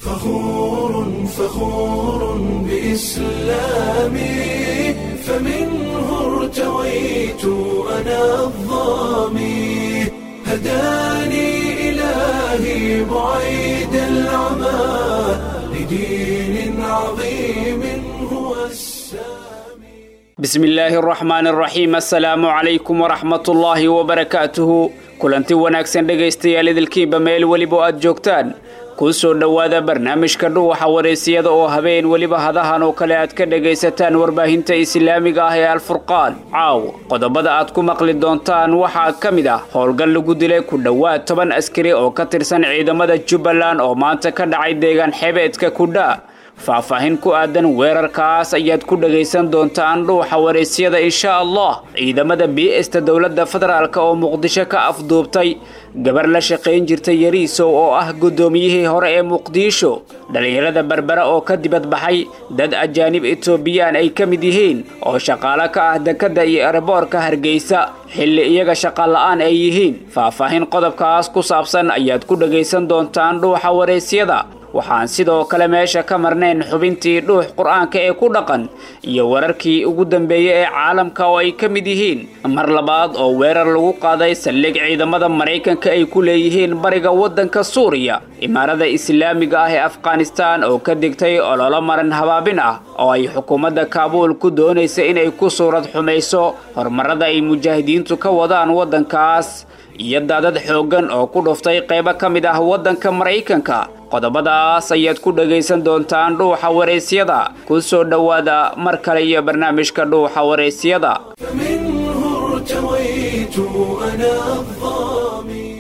فخور فخور بإسلامي فمنه ارتويت أنا الظامي هداني إلهي بعيد العمى لدين عظيم هو السامي bismi illaahi araxmaan araxiim assalaamu calaykum waraxmatullaahi wabarakaatuhu kulanti wanaagsan dhegaystayaal idilkiinba meel weliba aad joogtaan kuu soo dhowaada barnaamijka dhuwaxa wareysiyada oo habeen weliba hadahan oo kale aad ka dhegaysataan warbaahinta islaamiga ah ee alfurqaan caaw qodobada aad ku maqli doontaan waxaa ka mid ah howlgal lagu dilay ku dhowaad toban askari oo ka tirsan ciidamada jubbaland oo maanta ka dhacay deegaan xebeedka kudha faahfaahin ku aadan weerarkaas ayaad ku dhagaysan doontaan dhuuxa waraysyada insha allah ciidamada biista dowladda federaalk oo muqdisho ka afduubtay gabar la shaqayn jirtay yariisow oo ah guddoomiyihii hore ee muqdisho dhallinyarada berbera oo ka dibadbaxay dad ajaanib etoobiyaan ay ka mid yihiin oo shaqaalo ka ah dekadda iyo erboorka hargeysa xilli iyaga shaqala-aan ay yihiin faahfaahin qodobkaas ku saabsan ayaad ku dhagaysan doontaan dhuuxa waraysyada waxaan sidoo kale meesha ka marnayn xubintii dhuux qur-aanka ee ku dhaqan iyo wararkii ugu dambeeyey ee caalamka oo ay ka mid yihiin mar labaad oo weerar lagu qaaday saldhig ciidamada maraykanka ay ku leeyihiin bariga waddanka suuriya imaarada islaamiga ah ee afghanistaan oo ka digtay ololo maran habaabin ah oo ay xukuumadda kaabuul ku doonaysa inay ku suurad xumayso horumarada ay mujaahidiintu ka wadaan waddankaas iyo daadad xooggan oo ku dhuftay qaybo ka mid ah waddanka maraykanka qodobadaas ayaad ku dhagaysan doontaan dhuuxa waraysyada ku soo dhowaada mar kale iyo barnaamijka dhuuxa waraysyada فمنه ارتويت أنا الظامي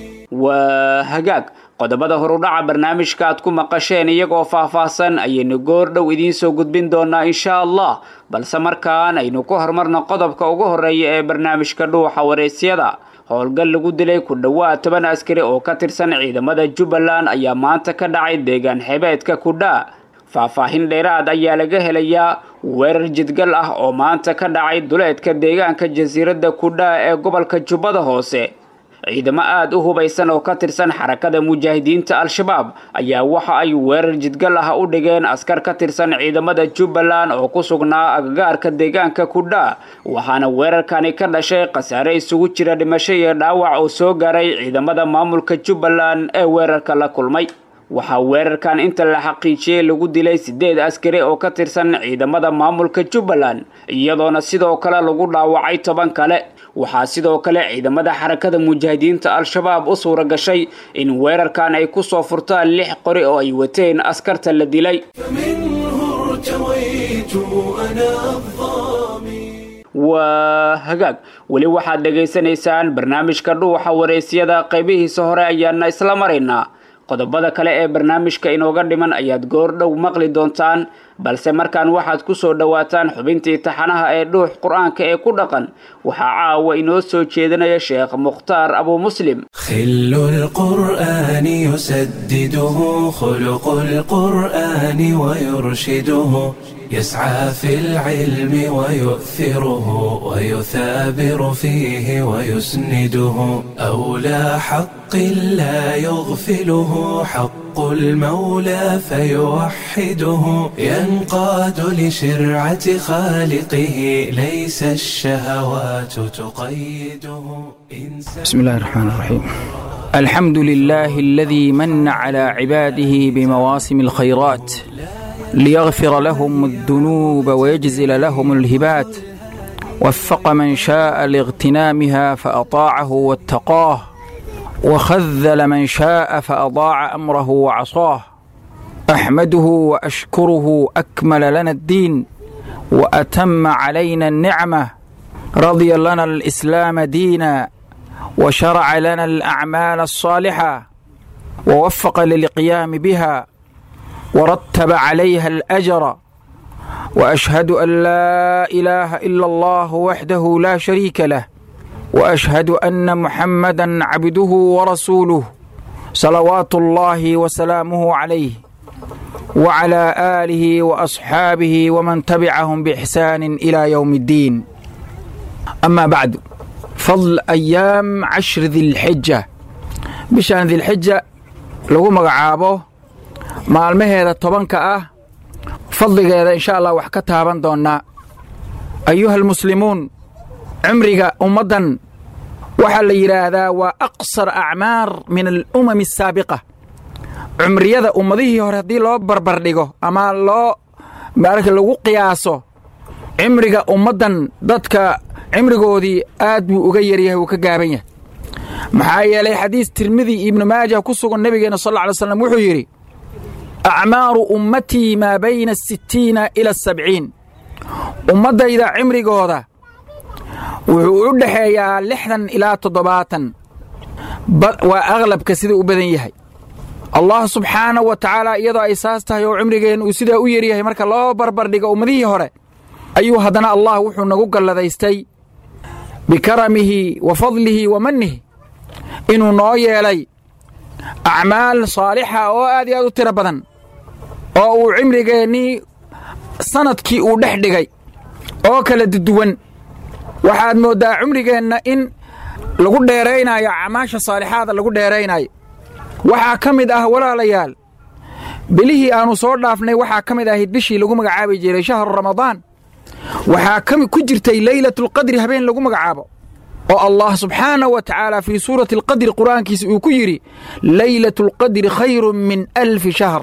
waa hagaag qodobada horudhaca barnaamijka aad ku maqasheen iyagoo faahfaahsan ayaynu goor dhow idiin soo gudbin doonaa insha allah balse markaan aynu ku horumarno qodobka ugu horeeya ee barnaamijka dhuuxa waraysyada howlgal lagu dilay ku dhowaad toban askari oo ka tirsan ciidamada jubbaland ayaa maanta ka dhacay deegaan xebeedka kudha faahfaahin dheeraad ayaa laga helayaa weerar jidgal ah oo maanta ka dhacay duleedka deegaanka jasiiradda kudha ee gobolka jubbada hoose ciidamo aada u hubaysan oo ka tirsan xarakada mujaahidiinta al-shabaab ayaa waxa ay weerar jidgal ah u dhigeen askar ka tirsan ciidamada jubbaland oo ku sugnaa agagaarka deegaanka kudha waxaana weerarkani ka dhashay khasaare isugu jira dhimasho iyo dhaawac oo soo gaaray ciidamada maamulka jubbaland ee weerarka la kulmay waxaa weerarkan inta la xaqiijiyey lagu dilay sideed askari oo ka tirsan ciidamada maamulka jubbaland iyadoona sidoo kale lagu dhaawacay toban kale waxaa sidoo kale ciidamada xarakada mujaahidiinta al-shabaab u suura gashay in weerarkan ay ku soo furtaan lix qori oo ay wateen askarta la dilay فمنه ارتويت أنا الظامي waa hagaag weli waxaad dhegaysanaysaan barnaamijka dhuuxa waraysyada qaybihiisa hore ayaana isla maraynaa qodobada kale ee barnaamijka inooga dhiman ayaad goor dhow maqli doontaan balse markaan waxaad ku soo dhowaataan xubintii taxanaha ee dhuux qur-aanka ee ku dhaqan waxaa caawa inoo soo jeedinaya sheekh mukhtaar abu muslim خل القرآن يسدده خلق القرآن ويرشده يسعى في العلم ويؤثره ويثابر فيه ويسنده أولى حق لا يغفله حق المولى فيوحده ينقاد لشرعة خالقه ليس الشهوات تقيده بسم الله الرحمن الرحيم الحمد لله الذي من على عباده بمواسم الخيرات ليغفر لهم الذنوب ويجزل لهم الهبات وفق من شاء لاغتنامها فأطاعه واتقاه وخذل من شاء فأضاع أمره وعصاه أحمده وأشكره أكمل لنا الدين وأتم علينا النعمة رضي لنا الإسلام دينا وشرع لنا الأعمال الصالحة ووفق للقيام بها ورتب عليها الأجر وأشهد أن لا إله إلا الله وحده لا شريك له وأشهد أن محمدا عبده ورسوله صلوات الله وسلامه عليه وعلى آله وأصحابه ومن تبعهم بإحسان إلى يوم الدين أما بعد فضل أيام عشر ذي الحجة بشان ذي الحجة لو مقعابه maalmaheeda tobanka ah fadligeeda insha allah wax ka taaban doonnaa ayuha almuslimuun cimriga ummaddan waxaa la yidhaahdaa waa aqsar acmaar min alumami asaabiqa cumriyada ummadihii hore haddii loo barbardhigo ama loo marka lagu qiyaaso cimriga ummaddan dadka cimrigoodii aad buu uga yaryahay wuu ka gaaban yahay maxaa yeelay xadiis tirmidi ibnu maaja ku sugan nebigeenna sal alla alay slam wuxuu yidhi acmaaru ummatii maa bayna asittiina ila asabciin ummaddayda cimrigooda wuxuu u dhexeeyaa lixdan ilaa toddobaatan waa aqlabka sida u badan yahay allah subxaanahu wa tacaala iyadoo ay saas tahay oo cimrigeenna uu sidaa u yaryahay marka loo barbardhigo ummadihii hore ayuu haddana allah wuxuu nagu galladaystay bikaramihi wa fadlihi wa mannihi inuu noo yeelay acmaal saalixa oo aad iyo aad u tiro badan oo uu cimrigeennii sanadkii uu dhex dhigay oo kala duwan waxaad mooddaa cumrigeenna in lagu dheeraynaayo acmaasha saalixaada lagu dheeraynaayo waxaa ka mid ah walaalayaal bilihii aannu soo dhaafnay waxaa ka mid ahayd bishii lagu magacaabi jiray shahru ramadaan waxaa ku jirtay leylatulqadri habeen lagu magacaabo oo allah subxaanahu wa tacaala fii suurati alqadri qur'aankiisa uu ku yidhi leylatulqadri khayrun min alfi shahr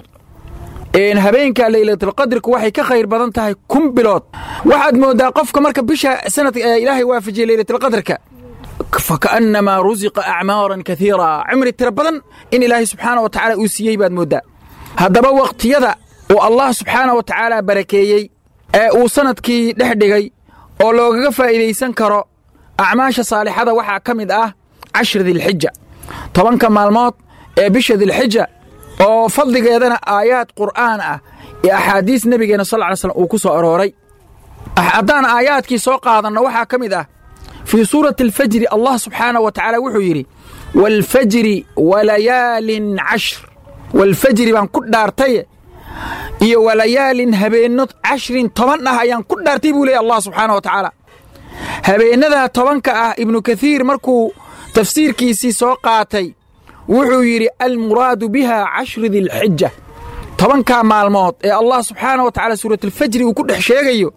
habeenka leylatulqadriku waxay ka khayr badan tahay kun bilood waxaad mooddaa qofka marka bisha sanad ilaahay waafajiyey leylatulqadrka faka'annamaa rusiqa acmaaran kaiira cimri tiro badan in ilaahay subxaana wa tacaala uu siiyey baad mooddaa haddaba wakhtiyada uu allah subxaana wa tacaala barakeeyey ee uu sanadkii dhex dhigay oo loogaga faa'iidaysan karo acmaasha saalixada waxaa ka mid ah cashri dilxija tobanka maalmood ee bisha dilxija oo fadligeedana aayaad qur'aan ah iyo axaadiis nebigeenna sal ly slam uu ku soo arooray haddaan aayaadkii soo qaadanno waxaa ka mid ah fii suurati alfajri allah subxaanah wa tacaala wuxuu yidhi waalfajri walayaalin cashr waalfajri baan ku dhaartaye iyo walayaalin habeenno cashrin toban ah ayaan ku dhaartay buu leeyay allah subxaana wa tacaala habeennadaa tobanka ah ibnu kaiir markuu tafsiirkiisii soo qaatay wuxuu yidhi almuraadu biha cashri dilxija tobankaa maalmood ee allah subxaana wa tacala suuratulfajri uu ku dhex sheegayo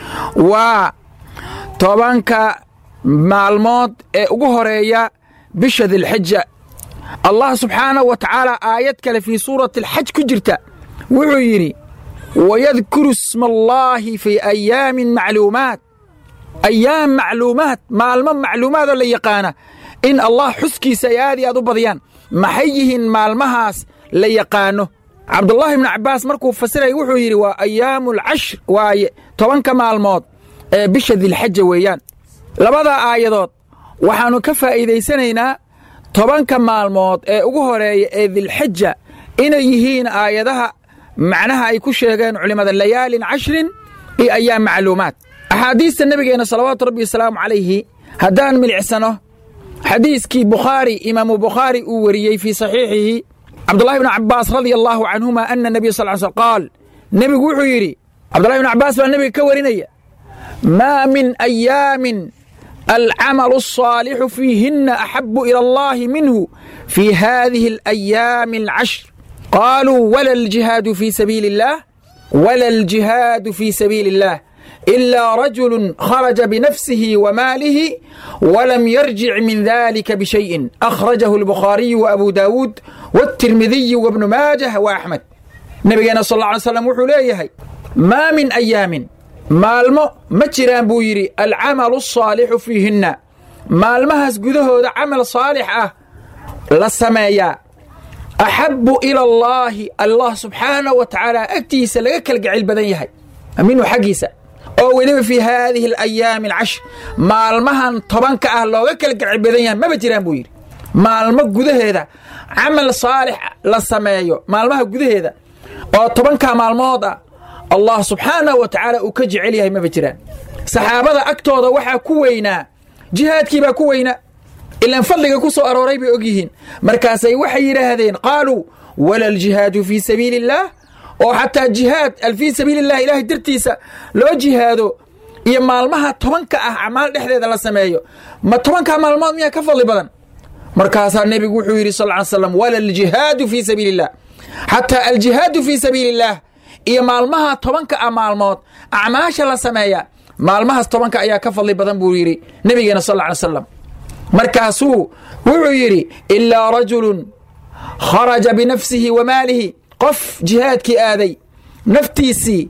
waa tobanka maalmood ee ugu horeeya bisha dilxija allah subxaanahu wa tacaala aayad kale fii suurati alxaj ku jirta wuxuu yidhi wayadkuru isma allaahi fii ayaamin macluumaat ayaam macluumaat maalmo macluumaadoo la yaqaana in allah xuskiisa ay aad iyo aad u badiyaan maxay yihiin maalmahaas la yaqaano cabdullaahi ibnu cabbaas markuu fasiraya wuxuu yidhi waa ayaamu alcashr waaye tobanka maalmood ee bisha dilxaja weeyaan labada aayadood waxaannu ka faa'iidaysanaynaa tobanka maalmood ee ugu horeeya ee dilxaja inay yihiin aayadaha macnaha ay ku sheegeen culimmada layaalin cashrin iyo ayaam macluumaat axaadiista nebigeenna salawaatu rabbi wasalaamu calayhi haddaan milicsano xadiiskii bukhaari imaamu bukhaari uu weriyey fii saxiixihi cabdullahi bnu cabbaas radia allaahu canhuma ana nebiya sal l sl qaal nebigu wuxuu yidhi cabdullahi bnu cabbaas baa nebiga ka warinaya maa min ayaamin alcamalu الصaalixu fiihinna axabu ila allahi minhu fii hadihi alayaami alcashr qaaluu wala aljihaadu fii sabiili اllah wala aljihaadu fii sabiili اllah إلا رجل خرج بنفسه وماله ولم يرجع من ذلك بشيء أخرجه البخاري وأبو داود والترمذي وابن ماجه وأحمد نبينا صلى الله عليه وسلم وحو ليهي ما من أيام maalmo ma jiraan buu yidhi alcamalu الصaalixu fiihinna maalmahaas gudahooda camal saalix ah la sameeyaa axabu ila allaahi allah subxaanaه wa tacaala agtiisa laga kalgacayl badan yahay minhu xaggiisa oo weliba fii haadihi alayaami alcashr maalmahan tobanka ah looga kalgacayl badan yahay maba jiraan buu yidhi maalmo gudaheeda camal saalix la sameeyo maalmaha gudaheeda oo tobanka maalmood ah allah subxaanahu wa tacaala uu ka jecel yahay maba jiraan saxaabada agtooda waxaa ku weynaa jihaadkii baa ku weynaa ilaan fadliga ku soo arooray bay og yihiin markaasay waxay yidhaahdeen qaaluu wala aljihaadu fii sabiili illaah oo xataa jihaad fii sabiili illah ilaahay dartiisa loo jihaado iyo maalmaha tobanka ah acmaal dhexdeeda la sameeyo ma tobankaa maalmood miyaa ka fadli badan markaasaa nebigu wuxuu yidhi sal ly slam wala aljihaadu fii sabiili illah xataa aljihaadu fii sabiili illaah iyo maalmaha tobanka a maalmood acmaasha la sameeya maalmahaas tobanka ayaa ka fadli badan buu yidhi nebigeena sal lla alay slam markaasuu wuxuu yidhi ilaa rajulun kharaja binafsihi wa maalihi qof jihaadkii aaday naftiisii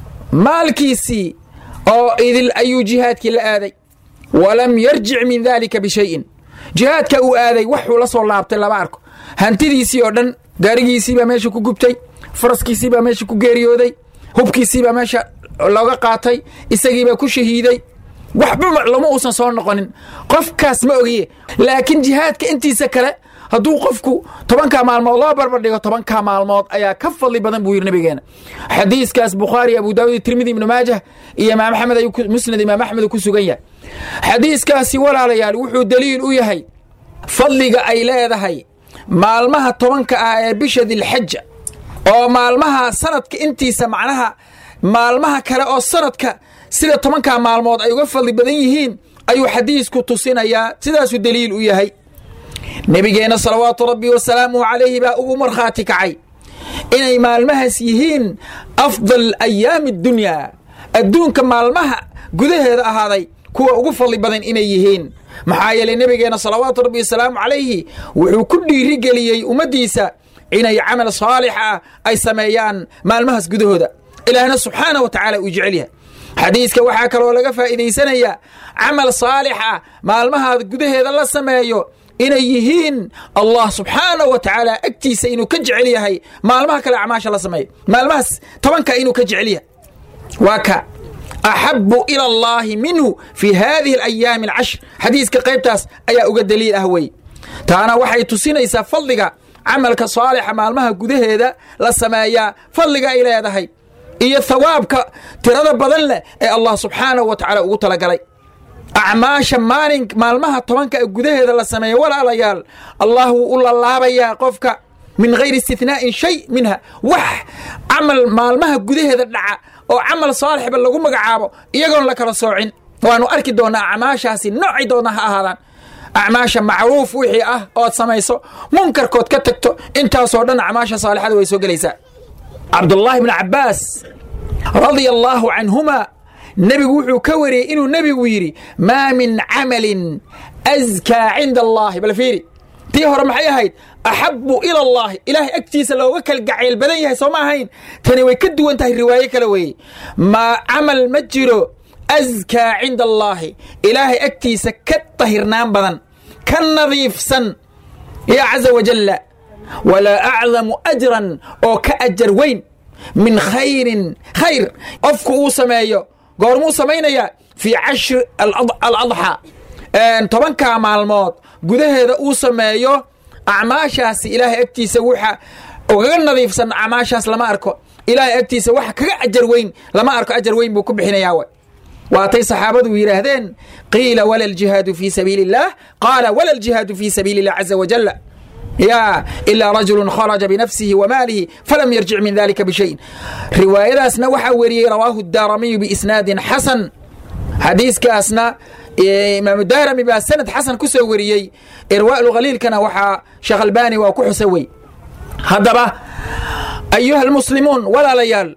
maalkiisii oo idil ayuu jihaadkii la aaday walam yarjic min daalika bishayin jihaadka uu aaday waxuu la soo laabtay lama arko hantidiisii oo dhan gaarigiisiibaa meesha ku gubtay faraskiisiibaa meesha ku geeriyooday hubkiisiibaa meesha looga qaatay isagiibaa ku shahiiday waxba lama uusan soo noqonin qofkaas ma ogiye laakiin jihaadka intiisa kale hadduu qofku tobankaa maalmood loo barbardhigo tobankaa maalmood ayaa ka fadli badan buu yidhi nabigeena xadiiskaas bukhaari abu daawud tirmidi ibnu maajah iyo imaam axmed ayuu musnad imaam axmed ku sugan yahay xadiiskaasi walaalayaal wuxuu daliil u yahay fadliga ay leedahay maalmaha tobanka ah ee bisha dilxaja oo maalmaha sanadka intiisa macnaha maalmaha kale oo sanadka sida tobankaa maalmood ay uga fadli badan yihiin ayuu xadiisku tusinayaa sidaasuu daliil u yahay nebigeenna salawaatu rabbi wasalaamuhu calayhi baa ugu markhaati kacay inay maalmahaas yihiin afdal ayaami adunyaa adduunka maalmaha gudaheeda ahaaday kuwa ugu fadli badan inay yihiin maxaa yeelay nebigeenna salawaatu rabbi wasalaamu calayhi wuxuu ku dhiirigeliyey ummaddiisa inay camal saalix ah ay sameeyaan maalmahaas gudahooda ilaahna subxaana wa tacaala uu jecel yahay xadiiska waxaa kaloo laga faa'iidaysanayaa camal saalix ah maalmaha gudaheeda la sameeyo inay yihiin allah subxaana wa tacaala agtiisa inuu ka jecel yahay maalmaha kale acmaasha la sameeyo maalmahaas tobanka inuu ka jecel yahay waa ka axabu ila allaahi minhu fi hadihi alayaami alcashr xadiiska qaybtaas ayaa uga daliil ah wey taana waxay tusinaysaa fadliga camalka saalixa maalmaha gudaheeda la sameeyaa fadliga ay leedahay iyo thawaabka tirada badan leh ee allah subxaanahu wa tacaala ugu talagalay acmaasha maalin maalmaha tobanka gudaheeda la sameeya walaalayaal allah wuu u lalaabayaa qofka min hayri istinaa'in shay minha wax camal maalmaha gudaheeda dhaca oo camal saalixba lagu magacaabo iyagoon la kala soocin waanu arki doonnaa acmaashaasi noocay doonna ha ahaadaan acmaasha macruuf wixii ah ood samayso munkarkood ka tagto intaasoo dhan acmaasha saalixada way soo gelaysaa cabdullaahi bni cabbaas radia allaahu canhuma nebigu wuxuu ka wariyey inuu nebigu yidhi maa min camalin askaa cinda allaahi bal fiiri tii hore maxay ahayd axabu ila allaahi ilaahay agtiisa looga kal gacayl badan yahay soo ma ahayn tani way ka duwan tahay riwaayo kale weeye ma camal ma jiro askaa cinda allaahi ilaahay agtiisa ka tahirnaan badan ka nadiifsan yaa caza wajalla walaa acdamu ajran oo ka ajar weyn min khayrin khayr qofku uu sameeyo goormuu samaynayaa fii cashri aladxaa tobankaa maalmood gudaheeda uu sameeyo acmaashaasi ilaahay agtiisa waxa ugaga nadiifsan acmaashaas lama arko ilaahay agtiisa waxa kaga ajar weyn lama arko ajar weyn buu ku bixinayaa w waatay saxaabadu yidhaahdeen qiila wala aljihaadu fii sabiili اllah qaala wala aljihaadu fii sabiili اllah caza wajala ya ilaa rajulu kharaja binafsihi wa maalihi falam yarjic min dalika bishayin riwaayadaasna waxaa weriyey rawaahu daaramiyu biisnaadin xasan xadiiskaasna imaamu daarami baa sanad xasan ku soo weriyey irwaa'u khaliilkana waxaa sheekh albani waa ku xusa wey haddaba ayuha almuslimuun walaalayaal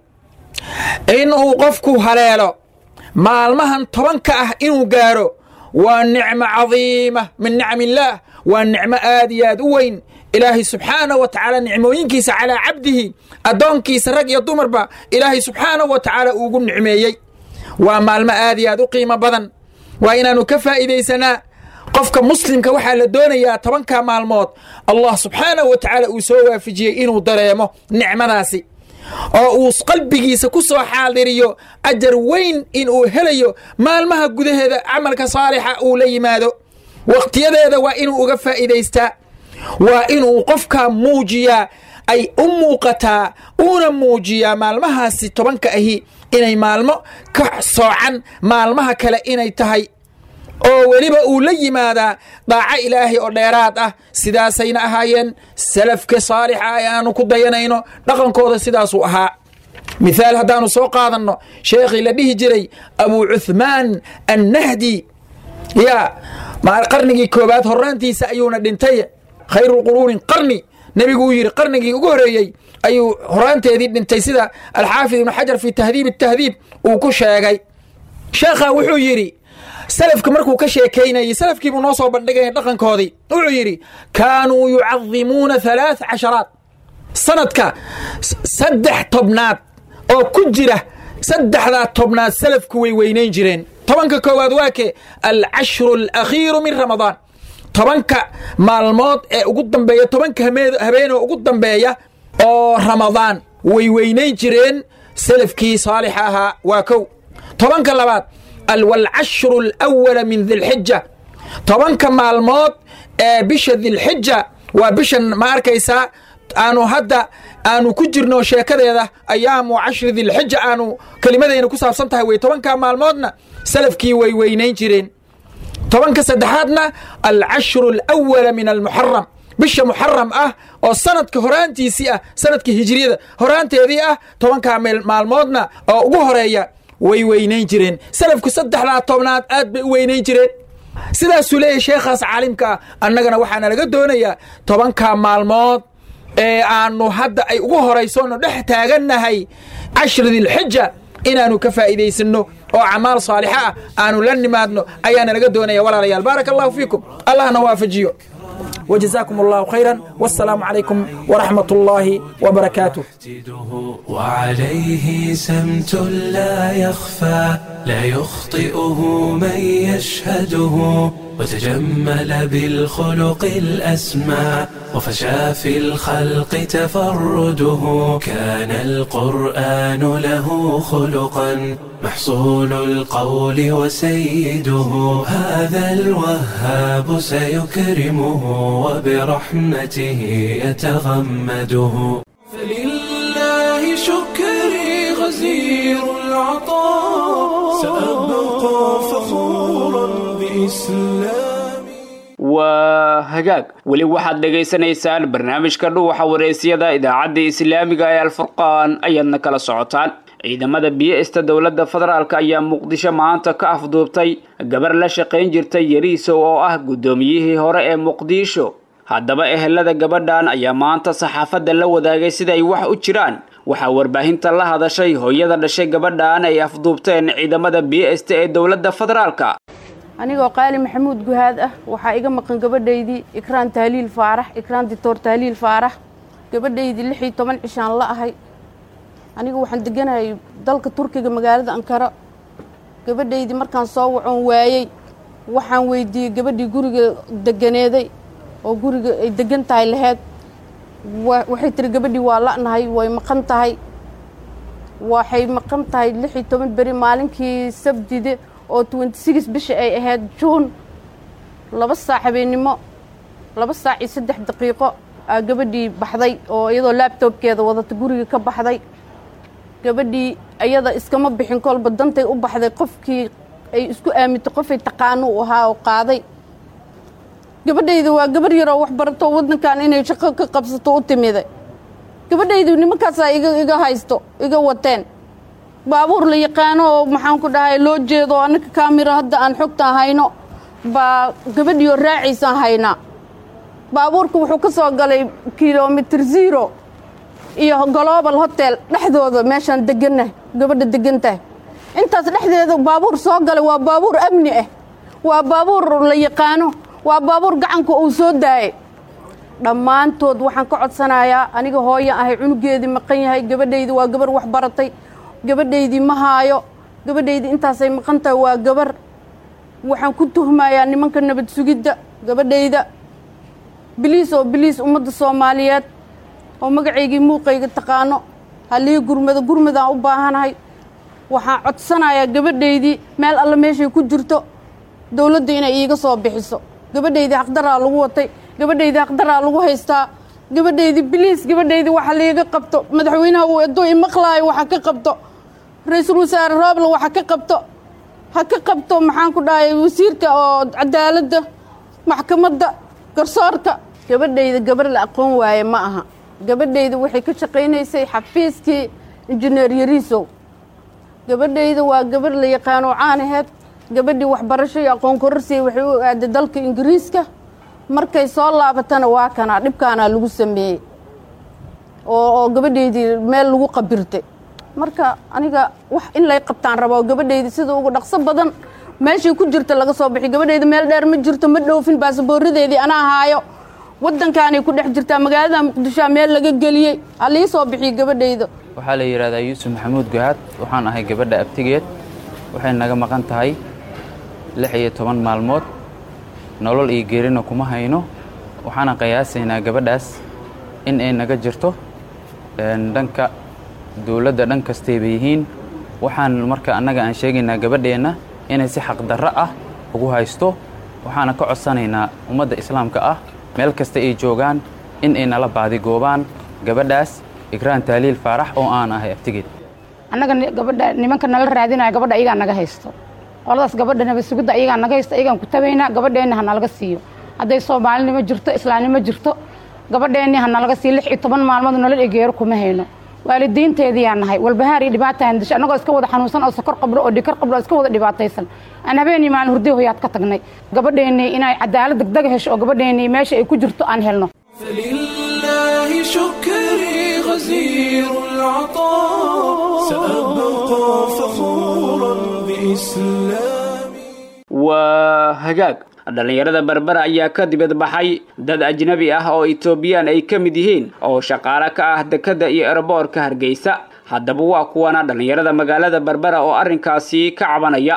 inuu qofku haleelo maalmahan tobanka ah inuu gaaro waa nicmo cadiima min nicm illaah waa nicmo aad iyo aad u weyn ilaahay subxaanah wa tacaala nicmooyinkiisa calaa cabdihi addoonkiisa rag iyo dumarba ilaahay subxaanah wa tacaala uugu nicmeeyey waa maalmo aad iyo aad u qiimo badan waa inaannu ka faa'iidaysanaa qofka muslimka waxaa la doonayaa tobanka maalmood allah subxaanahu wa tacaala uu soo waafajiyey inuu dareemo nicmadaasi oo uu qalbigiisa ku soo xaadiriyo ajar weyn inuu helayo maalmaha gudaheeda camalka saalixa uu la yimaado wakhtiyadeeda waa inuu uga faa'iidaystaa waa inuu qofka muujiyaa ay u muuqataa uuna muujiyaa maalmahaasi tobanka ahi inay maalmo ka soocan maalmaha kale inay tahay oo weliba uu la yimaadaa daaco ilaahay oo dheeraad ah sidaasayna ahaayeen salafka saalixa ee aanu ku dayanayno dhaqankooda sidaasuu ahaa mithaal haddaanu soo qaadanno sheekhii la dhihi jiray abuu cuhmaan annahdi yaa qarnigii koobaad horraantiisa ayuuna dhintay khayru quruunin qarni nebigu uu yidhi qarnigii ugu horeeyey ayuu horaanteedii dhintay sida alxaafid ibnu xajar fi tahdiib tahdiib uu ku sheegay sheekha wuxuu yidhi salafka markuu ka sheekaynayey salafkiibuu noo soo bandhigaya dhaqankoodii wuxuu yidhi kaanuu yucadimuuna halaaث casharaat sanadka saddex tobnaad oo ku jira saddexdaa tobnaad salafku way weynayn jireen tobanka koowaad waa ke alcashru alakhiiru min ramadaan tobanka maalmood ee ugu dambeeya tobanka habeenoo ugu dambeeya oo ramadaan way weynayn jireen salafkii saalixa ahaa waa kow tobanka labaad walcashru alawala min dilxija tobanka maalmood ee bisha dilxija waa bishan ma arkaysaa aanu hadda aanu ku jirno sheekadeeda ayaamu cashri dilxija aanu kelimadayna ku saabsan tahay wey tobanka maalmoodna salafkii way weynayn jireen tobanka saddexaadna alcashru alawala min almuxaram bisha muxaram ah oo sanadka horaantiisii ah sanadka hijriyada horaanteedii ah tobankaa maalmoodna oo ugu horeeya way weynayn jireen salafku saddexdaa tobnaad aad bay u weynayn jireen sidaasuu leeyahy sheekhaas caalimka ah annagana waxaana laga doonayaa tobankaa maalmood ee aanu hadda ay ugu horaysoonu dhex taagannahay cashri dilxija inaanu ka faa'iidaysanno oo camaal saalixa ah aanu la nimaadno ayaana laga doonaya walaalayaal baaraka allahu fiikum allahna waafajiyo وجزاكم الله خيرا والسلام عليكم ورحمة الله وبركاته وعليه سمت لا يخفى لا يخطئه من يشهده وتجمل بالخلق الأسمى وفشى في الخلق تفرده كان القرآن له خلقا محصول القول وسيده هذا الوهاب سيكرمه وبرحمته يتغمده فلله شكري غزير العطاء سأبقى فخورا بإسلامي waa hagaag weli waxaad dhegaysanaysaan barnaamijka dhuwaxa wareysyada idaacadda islaamiga ee alfurqaan ayaadna kala socotaan ciidamada biyo-ista dowladda federaalk ayaa muqdisho maanta ka afduubtay gabar la shaqayn jirtay yariisow oo ah guddoomiyihii hore ee muqdisho haddaba ehelada gabadhan ayaa maanta saxaafadda la wadaagay siday wax u jiraan waxaa warbaahinta la hadashay hooyada dhashay gabadhan ay afduubteen ciidamada biyo-ista ee dowladda federaalka anigoo qaali maxamuud guhaad ah waxaa iga maqan gabadhaydii ikraan tahliil faarax ikraan dictor tahliil faarax gabadhaydii lix iyo toban cishaan la ahay aniga waxaan deganahay dalka turkiga magaalada ankara gabadhaydii markaan soo wacoon waayey waxaan weydiiyey gabadhii guriga deganeeday oo guriga ay degan tahay laheyd waxay tiri gabadhii waa la'nahay way maqan tahay waxay maqan tahay lix iyo toban beri maalinkii sabdide oo twenty six bisha ay ahayd juun laba saac habeennimo laba saac iyo saddex daqiiqo aa gabadhii baxday oo iyadoo laabtoobkeeda wadata guriga ka baxday gabadhii iyada iskama bixin kolba dantay u baxday qofkii ay isku aamintay qofay taqaano u ahaa oo qaaday gabadhayda waa gabarh yaroo wax barato waddankan inay shaqo ka qabsato u timiday gabadhaydu nimankaasaa iga iga haysto iga wateen baabuur la yaqaano oo maxaan ku dhahay loo jeedo annaka kaamira hadda aan xogtaan hayno baa gabadhiioo raacaysaan haynaa baabuurka wuxuu ka soo galay kilomitr zero iyo global hotel dhexdooda meeshaan deganah gabadha degan tahay intaas dhexdeeda baabuur soo galay waa baabuur amni ah waa baabuur la yaqaano waa baabuur gacanka uu soo daayay dhammaantood waxaan ka codsanayaa aniga hooyan ahay cunugeedii maqan yahay gabadhaydii waa gabar wax baratay gabadhaydii ma haayo gabadhaydii intaasay maqan tahay waa gabar waxaan ku tuhmayaa nimanka nabad sugidda gabadhayda biliis oo biliis ummadda soomaaliyeed oo magacaygii muuqayga taqaano halii gurmado gurmadaan u baahanahay waxaan codsanayaa gabadhaydii meel alle meeshay ku jirto dowladda inay iiga soo bixiso gabadhaydii haqdaraa lagu watay gabadhaydii haqdaraa lagu haystaa gabadhaydii biliis gabadhaydii waxa liiga qabto madaxweynaha uu edo imaqlaayo waxa ka qabto ra-iisul wasaare roobla waxa ka qabto ha ka qabto maxaan ku dhahay wasiirka oo cadaaladda maxkamadda garsoorka gabadhayda gabar la aqoon waaye ma aha gabadhayda waxay ka shaqaynaysay xafiiskii injineer yariisow gabadhayda waa gabar la yaqaano caanaheed gabadhii waxbarasho iyo aqoon kororsiya waxay u aaday dalka ingiriiska markay soo laabatana waa kanaa dhibkaanaa lagu sameeyey oo oo gabadhaydii meel lagu qabirtay marka aniga wax in lay qabtaan rabo gabadhaydi sida ugu dhaqso badan meeshay ku jirta laga soo bixi gabadhayda meel dheer ma jirto ma dhoofin baasaboorradeedii anaa haayo waddankaanay ku dhex jirtaa magaalada muqdishoa meel laga geliyey ha lii soo bixiyo gabadhayda waxaa la yidhahdaa yuusuf maxamuud gahaad waxaan ahay gabadha abtigeed waxay naga maqan tahay lix iyo toban maalmood nolol iyo geerina kuma hayno waxaana qiyaasaynaa gabadhaas in ay naga jirto dhanka dowladda dhan kastayba yihiin waxaan marka annaga aan sheegaynaa gabadheenna inay si xaqdarro ah ugu haysto waxaana ka codsanaynaa ummadda islaamka ah meel kasta ay joogaan in ay nala baadigoobaan gabadhaas ikraan taaliil faarax oo aan ahay abtigeed annaga gabadha nimanka nala raadinaya gabadha iyagaa naga haysto qoladaas gabadha nabasugidda iyagaa naga haysto iyagaan ku tabaynaa gabadheenna ha nalaga siiyo hadday soomaalinimo jirto islaamnimo jirto gabadheenni ha nalaga siiyo lix iyo toban maalmood nolol egeero kuma hayno waalidiinteediyaa nahay walbahaar iyo dhibaataan disho annagoo iska wada xanuunsan oo sokor qabro oo dhikar qabro oo iska wada dhibaataysan aan habeenii maalin hurdiy hoyaad ka tagnay gabadheennii inay cadaalad degdega hesho oo gabadheennii meesha ay ku jirto aan helno فلله شكري غزير العطاء سأبقى فخورا بإسلامي waa hagaag dhallinyarada berbera ayaa ka dibad baxay dad ajnabi ah oo etoobiyaan ay ka mid yihiin oo shaqaale ka ah dekedda iyo eraboorka hargeysa haddaba waa kuwana dhallinyarada magaalada berbera oo arrinkaasi ka cabanaya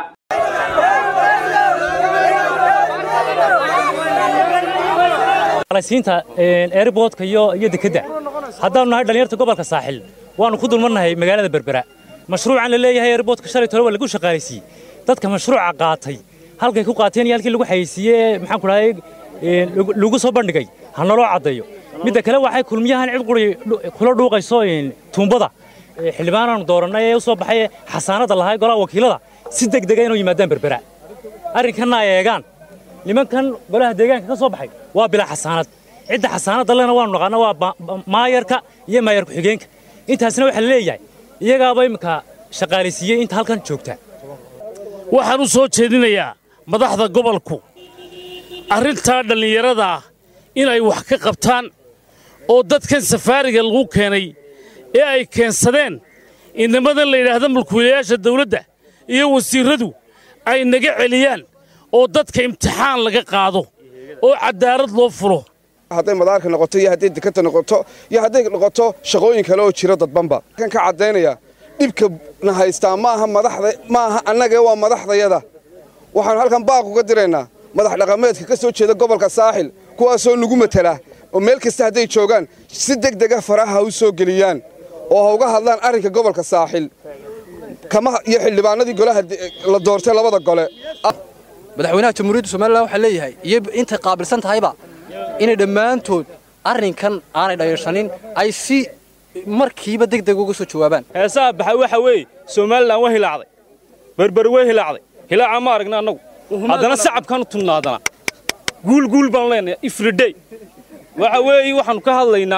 siinta airboodka iyo iyo dekedda haddaanu nahay dhallinyarta gobolka saaxil waanu ku dulmarnahay magaalada berbera mashruucan la leeyahay airboodka shalay tole waa lagu shaqaalaysiiyey dadka mashruuca qaatay halkay ku qaateen iyo halkii lagu xayeysiiyey ee maxaan ku dhahay lagu soo bandhigay ha naloo caddeeyo midda kale waxay kulmiyahan cid quri kula dhuuqayso tuumbada xildhibaanaanu doorannay ee u soo baxay xasaanadda lahay golaha wakiilada si degdega inuu yimaadaan berbera arrinkanna ay eegaan nimankan golaha deegaanka ka soo baxay waa bilaa xasaanad cidda xasaanadda lena waanu naqaana waa maayarka iyo maayar ku-xigeenka intaasna waxaa la leeyahay iyagaaba imminka shaqaalaysiiyey inta halkan joogta waxaan u soo jeedinayaa madaxda gobolku arrintaa dhallinyarada ah inay wax ka qabtaan oo dadkan safaariga lagu keenay ee ay keensadeen inamadan la yidhaahda mulkiilayaasha dawladda iyo wasiirradu ay naga celiyaan oo dadka imtixaan laga qaado oo caddaalad loo fulo hadday madaarka noqoto iyo hadday dekadta noqoto iyo hadday noqoto shaqooyin kale oo jiro dadbanba kan ka caddaynaya dhibka na haystaa ma aha madaxda ma aha annagee waa madaxdayada waxaannu halkan baaq uga diraynaa madax dhaqameedka ka soo jeeda gobolka saaxil kuwaasoo nagu matala oo meel kasta hadday joogaan si deg dega faraha ha u soo geliyaan oo ha uga hadlaan arrinka gobolka saaxil kama iyo xildhibaanadii golaha la doortay labada gole madaxweynaha jamhuuriyadda somalilan waxaa leeyahay iyo intay qaabilsan tahayba inay dhammaantood arrinkan aanay dhayashanin ay si markiiba deg deg uga soo jawaabaan heesaha baxay waxa weeye somalilan waa hilaacday berber way hilaacday hilaaca ma aragna annagu haddana sacabkaan u tunnaadana guul guul baan leenahay ifridhey waxa weeye waxaannu ka hadlaynaa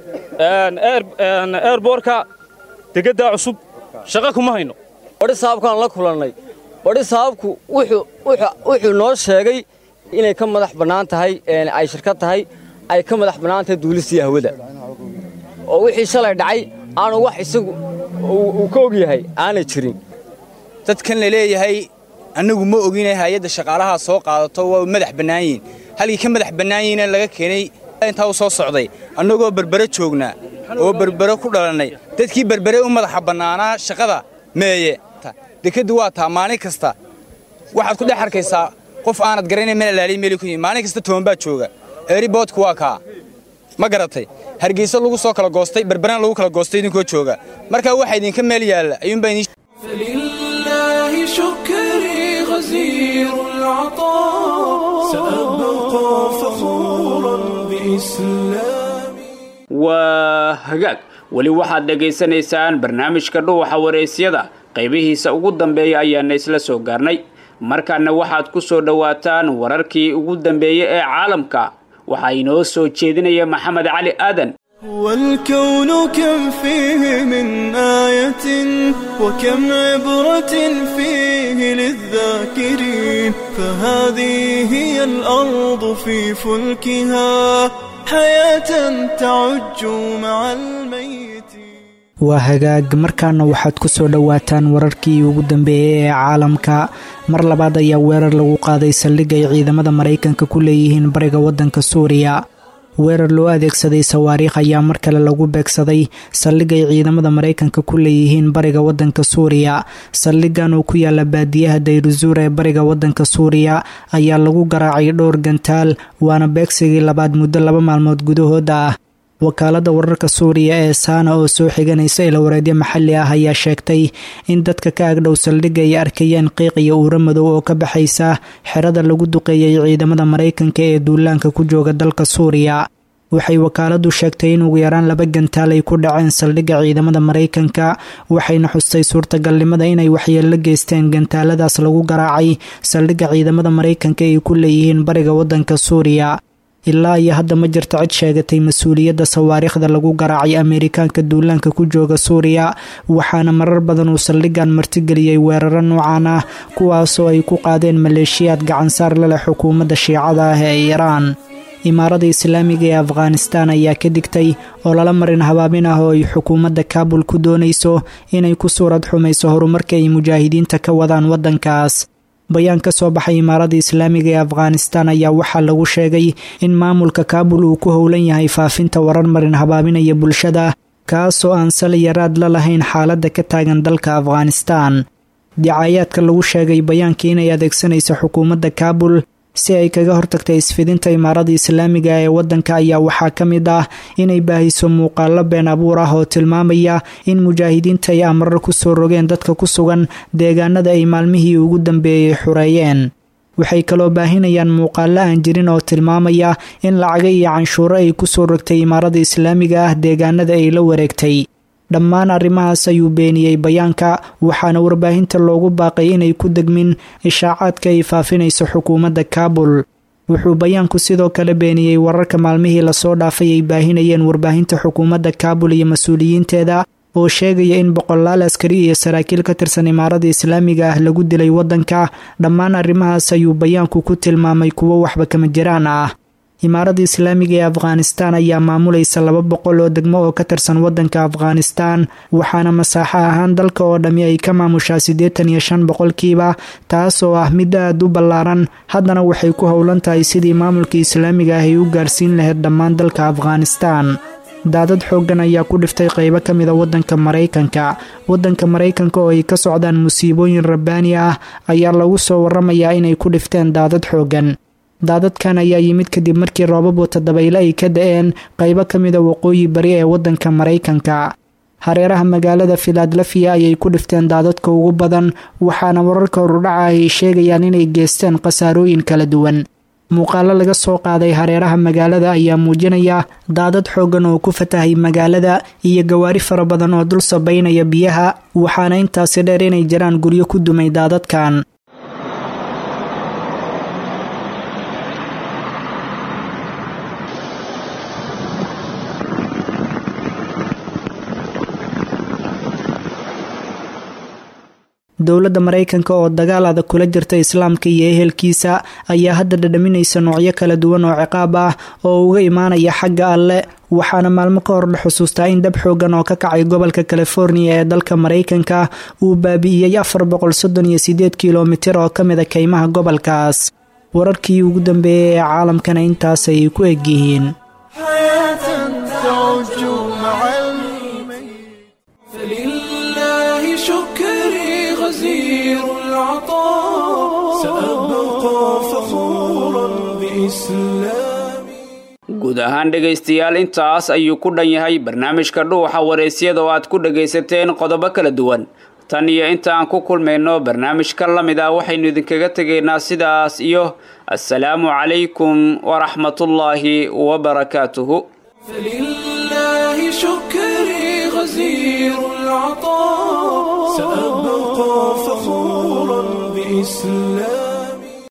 eerboorka degeddaa cusub shaqa kuma hayno badhi saabkaan la kulannay badhi saabku wuxuu noo sheegay inay ka madax bannaan tahay ay shirkad tahay ay ka madax bannaan tahay duulistii hawada oo wixii shalay dhacay aanu wax isagu uu ka og yahay aanay jirin dadkan la leeyahay annagu ma oginay hay-adda shaqaalahaa soo qaadato waa madax bannaan yihin halkii ka madax bannaan yihiina laga keenay intaa u soo socday annagoo berbere joognaa oo berbere ku dhalannay dadkii berbere u madaxa bannaanaa shaqada meeye dekeddu waa taa maalin kasta waxaad ku dhex arkaysaa qof aanad garanayn meel alaaliy meeli ku yihin maalin kasta toban baa jooga eeriboodku waa kaa ma garatay hargeysa lagu soo kala goostay berberana lagu kala goostay idinkoo jooga markaa waxa idinka meel yaalla ayuunbaa idin فلله شكري غزير العطاء سأبقى فخورا بإسلامي waa hagaag weli waxaad dhegaysanaysaan barnaamijka dhuuxa waraysyada qaybihiisa ugu dambeeya ayaana isla soo gaarnay markaana waxaad ku soo dhowaataan wararkii ugu dambeeyey ee caalamka waxaa inoo soo jeedinaya maxamed cali aadan والكون كم فيه من آية وكم عبرة فيه للذاكرين فهذه هي الأرض في فلكها حياة تعج مع الميت waa hagaag markaana waxaad ku soo dhowaataan wararkii ugu dambeeyey ee caalamka mar labaad ayaa weerar lagu qaaday saldhig ay ciidamada maraykanka ku leeyihiin bariga waddanka suuriya weerar loo adeegsaday sawaariikh ayaa mar kale lagu beegsaday saldhig ay ciidamada maraykanka ku leeyihiin bariga waddanka suuriya saldhigan oo ku yaala baadiyaha dayruzuur ee bariga waddanka suuriya ayaa lagu garaacay dhowr gantaal waana beegsigii labaad muddo laba maalmood gudahooda ah wakaalada wararka suuriya ee saana oo soo xiganaysa ilawareedyo maxalli ah ayaa sheegtay in dadka ka agdhow saldhigga ay arkayeen qiiq iyo uuro madow oo ka baxaysa xerada lagu duqeeyay ciidamada maraykanka ee duulaanka ku jooga dalka suuriya waxay wakaaladu sheegtay in ugu yaraan laba gantaal ay ku dhaceen saldhigga ciidamada maraykanka waxayna xustay suurtagalnimada inay waxyeello geysteen gantaaladaas lagu garaacay saldhigga ciidamada maraykanka ay ku leeyihiin bariga waddanka suuriya ilaa iyo hadda ma jirto cid sheegatay mas-uuliyadda sawaariikhda lagu garaacay ameerikaanka duulaanka ku jooga suuriya waxaana marar badan uu saldhiggan martigeliyey weeraro noocan ah kuwaasoo ay ku qaadeen maleeshiyaad gacansaar la leh xukuumadda shiicada ah ee iiraan imaarada islaamiga ee afghanistan ayaa ka digtay oo lala marin habaabin ah oo ay xukuumadda kaabul ku doonayso inay ku suurad xumayso horumarka ay mujaahidiinta ka wadaan waddankaas bayaan ka soo baxay imaarada islaamiga ee afghanistan ayaa waxaa lagu sheegay in maamulka kaabul uu ku howlan yahay faafinta warar marin habaabinaya bulshada kaasoo aan sal yaraad la lahayn xaaladda ka taagan dalka afghanistan dicaayaadka lagu sheegay bayaankii inay adeegsanaysa xukuumadda kaabul si ay kaga hortagta isfidinta imaarada islaamiga ee waddanka ayaa waxaa ka mid ah inay baahiso muuqaalo been abuur ah oo tilmaamaya in mujaahidiinta ay amrar ku soo rogeen dadka ku sugan deegaanada ay maalmihii ugu dambeeyey xureeyeen waxay kaloo baahinayaan muuqaalo aan jirin oo tilmaamaya in lacaga iyo canshuuro ay ku soo rogtay imaarada islaamiga ah deegaanada ay la wareegtay dhammaan arrimahaas ayuu beeniyey bayaanka waxaana warbaahinta loogu baaqay inay ku degmin ishaacaadka ay faafinayso xukuumadda kaabul wuxuu bayaanku sidoo kale beeniyey wararka maalmihii lasoo dhaafay ay baahinayeen warbaahinta xukuumadda kaabul iyo mas-uuliyiinteeda oo sheegaya in boqolaal askari iyo saraakiil ka tirsan imaarada islaamiga ah lagu dilay waddanka dhammaan arrimahaas ayuu bayaanku ku tilmaamay kuwo waxba kama jiraan ah imaarada islaamiga ee afghanistan ayaa maamulaysa laba boqol oo degmo oo ka tirsan waddanka afghanistan waxaana masaaxo ahaan dalka oo dhammi ay ka maamushaa siddeetan iyo shan boqolkiiba taas oo ah mid aad u ballaaran haddana waxay ku howlan tahay sidii maamulka islaamiga ah ay u gaarsiin lahayd dhammaan dalka afghanistan daadad xooggan ayaa ku dhiftay qaybo ka mida waddanka maraykanka waddanka maraykanka oo ay ka socdaan musiibooyin rabbaani ah ayaa lagu soo waramayaa inay ku dhifteen daadad xooggan daadadkan ayaa yimid kadib markii roobab wata dabayle ay ka da-een qaybo ka mida waqooyi bari ee waddanka maraykanka hareeraha magaalada filadelfiya ayay ku dhifteen daadadka ugu badan waxaana wararka horudhaca ay sheegayaan inay geesteen khasaarooyin kala duwan muuqaalo laga soo qaaday hareeraha magaalada ayaa muujinaya daadad xooggan oo ku fatahay magaalada iyo gawaari fara badan oo dul sabaynaya biyaha waxaana intaasi dheer inay jiraan guryo ku dumay daadadkan dowladda maraykanka oo dagaal adag kula jirta islaamka iyo ehelkiisa ayaa hadda dhadhaminaysa noocyo kala duwan oo ciqaab ah oo uga imaanaya xagga alle waxaana maalmo ka hor la xusuustaa in dab xoogan oo ka kacay gobolka californiya ee dalka maraykanka uu baabi'iyey afar boqol soddon iyo sideed kilomitir oo ka mida kaymaha gobolkaas wararkii ugu dambeeyey ee caalamkana intaas ayay ku egyihiin فلله شكري غزير العطاء سأبقى فخورا بإسلامي guud ahaan dhegaystayaal intaas ayuu ku dhan yahay barnaamijka dhuuxa waraysyada oo aad ku dhagaysateen qodobo kala duwan tan iyo inta aan ku kulmayno barnaamijka la mid ah waxaynu idinkaga tegaynaa sidaas iyo assalaamu calaykum waraxmatullaahi wabarakaatuhu فلله شكري غزير العطاء سأبقى فخورا بإسلامي